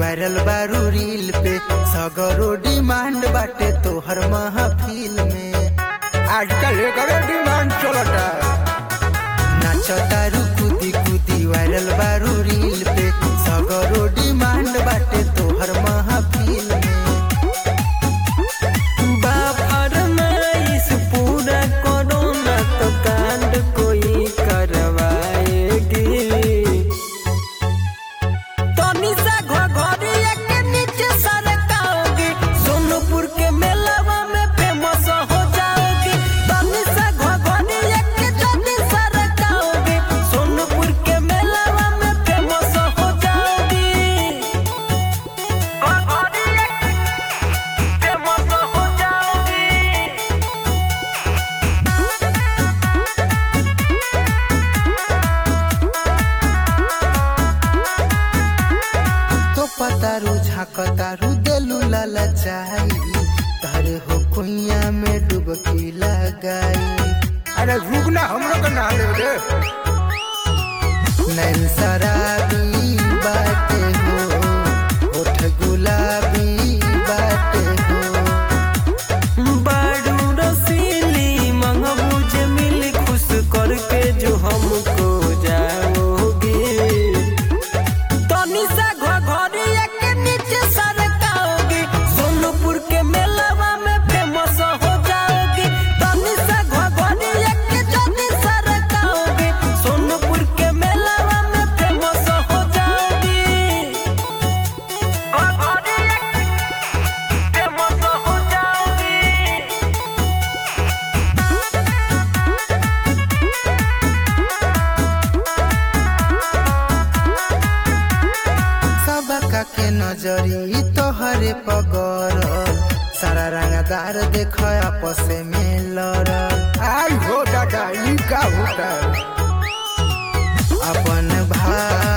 viral बारू reel पे सगरो demand बाटे तोहर महफिल में आजकल एकरे डिमांड चलता नाच तारू कूदी कूदी वायरल बारू रील पे सगरो डिमांड बाटे तोहर महफिल में फरमाइश पूरा करो ना तो कांड कोई करवाएगी तनी सा घघरिया के नीचे सरकाओगी सोनपुर के मेलावा में फेमस हो जाओगी तनी सा घघरिया के जल्दी सरकाओगी सोनपुर के मेलावा में फेमस हो जाओगी घघरिया फेमस हो जाओगी तो पतारू झाकतारू देलू लाला चाही तारे हो कुइया में डुबकी लगाई अरे रुक ना हम लोग ना ले रे नैन शराबी बाटे हो ओठ गुलाबी बाटे हो बाडू रसीली मंगबूज मिल खुश करके जो हमको जाओगे तनी सा घघरिया के नीचे सरकाओगे सोनपुर के मेलावा में फेमस हो जाओगे तनी सा घघरिया के जल्दी सरकाओगे सोनपुर के मेलावा में फेमस हो जाओगी घघरिया फेमस हो जाओगी सबका के नजरी तोहरे पगर सारा रंगदार देख आपस में लड़ल आई हो दादा ई का होता अपन भाई